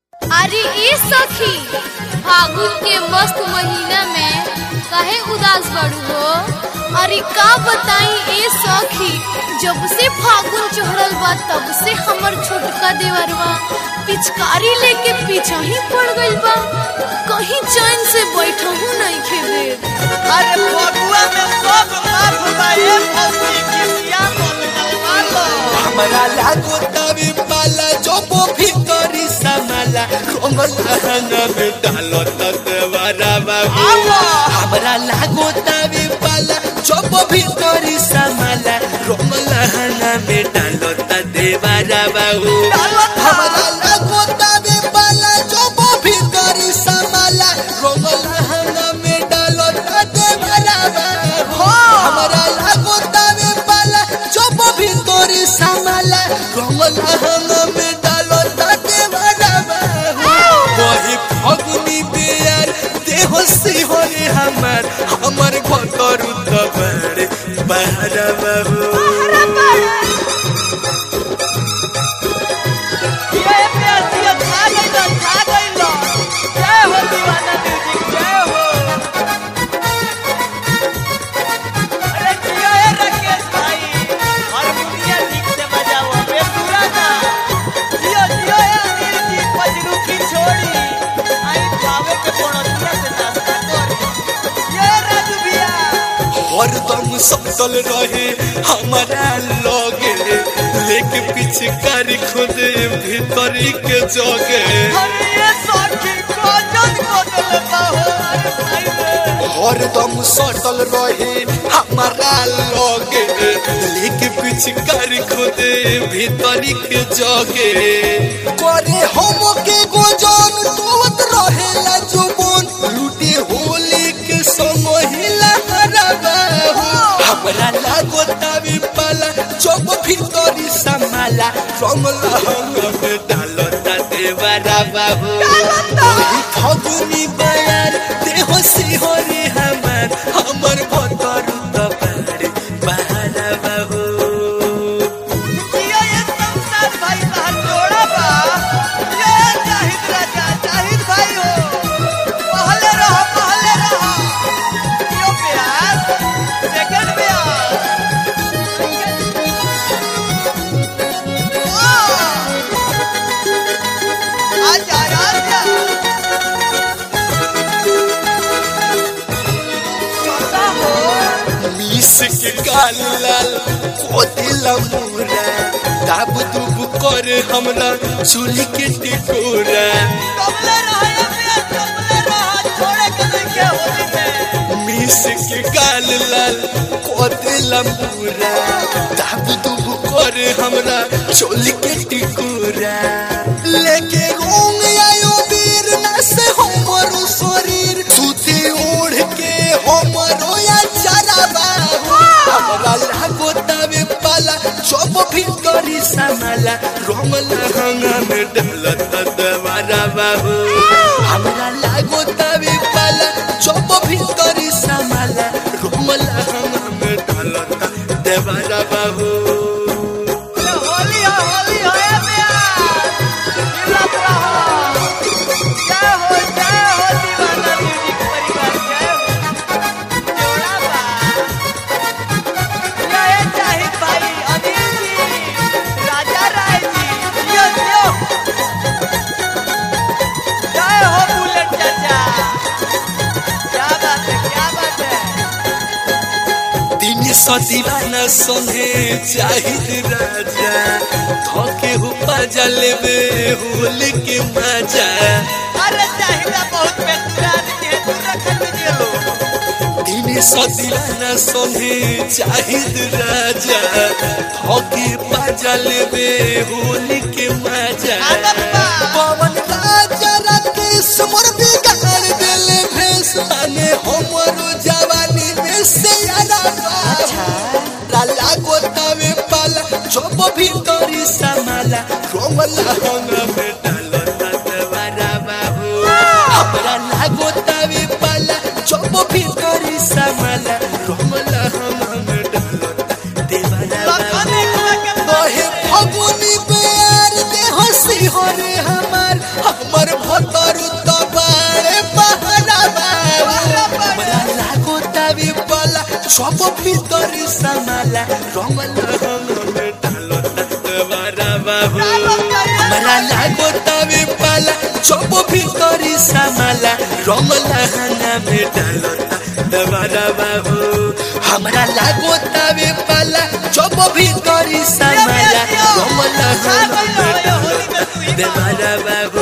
अरे ए सखी फागुन के मस्त महीना में काहे उदास बड़ू हो अरे का बताई ए सखी जब से फागुन चढ़ल बा तब से हमर छोटका देवरवा पिचकारी लेके पीछा ही पड़ गइल बा कहीं चैन से बैठहू नहीं खेदे अरे फगुआ में सब माफ बा ए फौजी किसिया मन डलवा लो हमरा लागो तवे पाला जोबो भीतरी समाला कोमल हंगा में डालो ततवारा बाबू आवा। हमरा लागो तवे पाला जोबो भीतरी समाला कोमल हंगा में डालो ततवारा बाबू डालो ता। हमरा लागो तवे पाला जोबो भीतरी समाला कोमल हंगा में डालो ततवारा बाबू हमरा लागो तवे पाला जोबो भीतरी समाला कोमल हंगा में डालो ततवारा बाबू वही फगुनी बेयार देह सिहोरे हमर हमर घटर उतबर बहरा बाबू ये प्यासिया खा गइलो खा गइलो जय हो दीवाना म्यूजिक जय हो अरे जियो ए राकेश भाई हारमोनिया ठीक से बजाओ बे पूरा ना जियो जियो ए अनिल जी पजरू की छोड़ी आई जावे के पड़ोसिया से नाश्ता करी ये राजू भैया हरदम सटल रहे हमारा लगे लेके पिछकारी खुद भीतरी के जगे अरे ये सखी कोजन कोजन बाहो अरे भाई रे हरदम सटल रहे हमारा लगे लेके पिछकारी खुद भीतरी के जगे करे हम के गोजन तोवत रहेला जुबन लूटे होली के समहिला हराबा हमरा लागो तावी पाला चौक भीतरी समाला रंगला हम में डालो ता देवारा बाबू ओही फगुनी बयार देह सिहरे हमर हमर भतर तबार बहारा बाबू ये ये संसार भाई बाहर जोड़ा बा ये जाहिद राजा जाहिद भाई हो पहले रहो पहले रहो यो प्यार सेकंड प्यार आजा आजा छोटा हो मीस के काल लाल कोदिला मुरा दाब दुब कर हमरा चूली के टिकोरा कमले रहा प्यार कमले रहा छोड़े के देखे होली में मीस के काल लाल कोदिला मुरा दाब दुब कर हमरा चूली के टिकोरा लेके रोंग आयो वीर ना से हमरो शरीर सुते ओढ़ के हमरो या चराबा हमरा लागो तवे पाला चोप भीतरी समाला रोमला हंगा में डलत दवारा बाबू हमरा लागो तवे पाला चोप भीतरी समाला रोमला हंगा में डलत देवारा बाबू ये होली है होली है ये प्यार जिलत रहो जय हो जय हो दीवाना म्यूजिक परिवार जय हो जोड़ा बा ये ये जाहिद भाई अनिल जी राजा राय जी यो यो जय हो बुलेट चाचा क्या बात है क्या बात है दिन सदीवाना संगे चाहिद राजा धोके हुपा जलेबे होली के मजा अरे चाहिदा बहुत बेतुरान के तू रखत गेलो दिन सदीवाना संगे चाहिद राजा धोके पाजा लेबे होली के मजा आदत बा। पवन राजा राकेश मोर बिगाड़ देले भेस माने हमरो जवानी में से यारा लाला गोतावे पाला चोप भीतरी समाला रोमला हंगा में डालो ततवारा बाबू हमरा लागो तावे पाला चोप भीतरी समाला रोमला हंगा में डालो देवारा लखन बाबू एक लगे बहे फगुनी बेर देह सिहरे जब भीतर समाला रंगल रंग में डालता देवारा बाबू हमरा लागो तवे पाला जब भीतर समाला रंगल रंग में डालता देवारा बाबू हमरा लागो तवे पाला जब भीतर समाला रंगल रंग में डालता देवारा बाबू